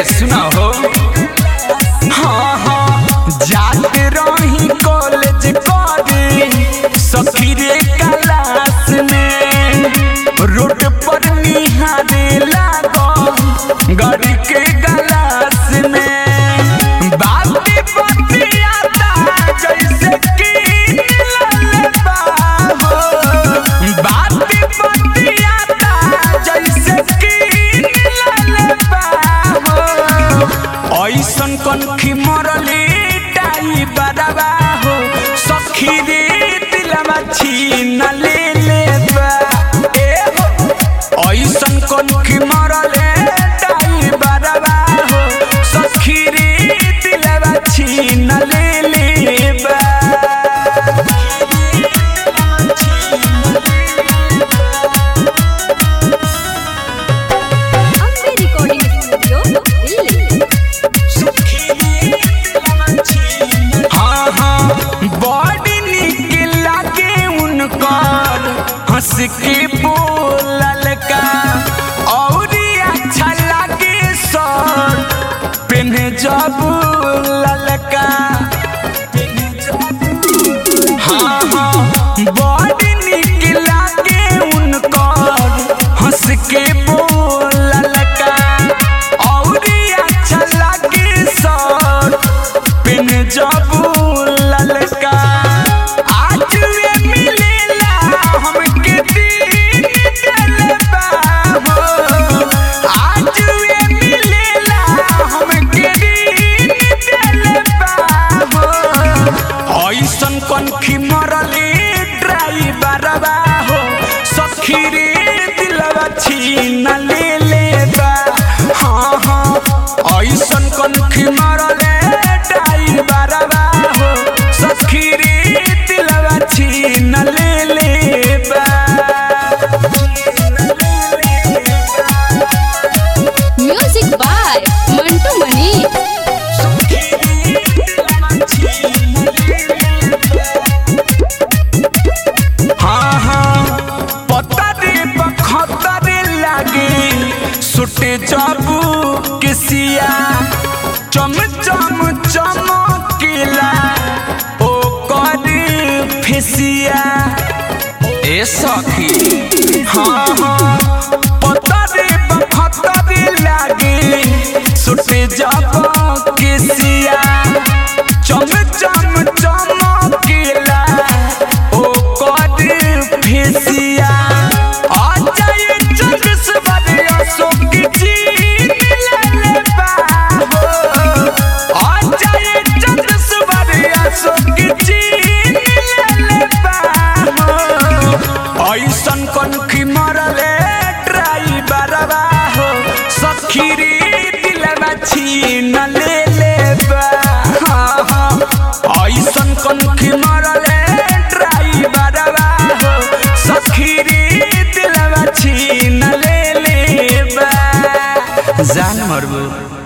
सुना हो हाँ हाँ जाते रही कॉलेज करे सखी रे क्लास में रोड पर निहारे लागल गाड़ी के गलास में बाती बाती आता जैसे कि ललबा हो बाती बाती आता जैसे कि ललबा हो ऐसन कनखी मरली टाई बरबा हो सखी रे दिलवा छीन ले लेबा ए हो ऐसन कनखी मरले टाई बरबा हो सखी रे दिलवा छीन ले लेबा ಅಂಬೆ ರೆಕಾರ್ಡಿಂಗ್ ಸ್ಟುಡಿಯೋ ಇಲ್ಲಿ हाँ हाँ बॉडी निक लागे उनकर हंस के बोलल का और अच्छा लागे सर पेन्हे जब ललका हाँ हाँ बॉडी निक लागे उनकर हंस के बोलल का और अच्छा लागे सर पिन जब ललका आज वे मिलेला हमके दिन जलबा हो आज वे मिलेला हमके दिन जलबा हो ऐसन कनखी मरली ड्राइवरबा हो सखी रे दिलवा छीन ले लेबा हाँ हाँ ऐसन कनखी मरले ड्राइवरबा हो सखी रे दिलवा छीन ले लेबा ಮ್ಯೂಸಿಕ್ ಬಾಯ್ ಮಂಟು ಮಣಿ हाँ हाँ पता रे बखता रे लागे सुटे जाबू किसिया चम चम चमकीला ओ कर फिसिया ए सखी हाँ हाँ पता रे बखता रे लागे सुटे जाबू किसिया चम चम चमकीला ओ कद फेसिया आ जाए जग सबर अशोक जी ललबा हो आ जाए जग सबर अशोक जी ललबा हो ऐसन कनखी मरले ड्राइवरबा हो सखी रे दिलवा छीन ले लेबा हाँ हाँ ऐसन कनखी मरले ड्राइवरबा हो सखी रे दिलवा छीन ले लेबा जान मरबू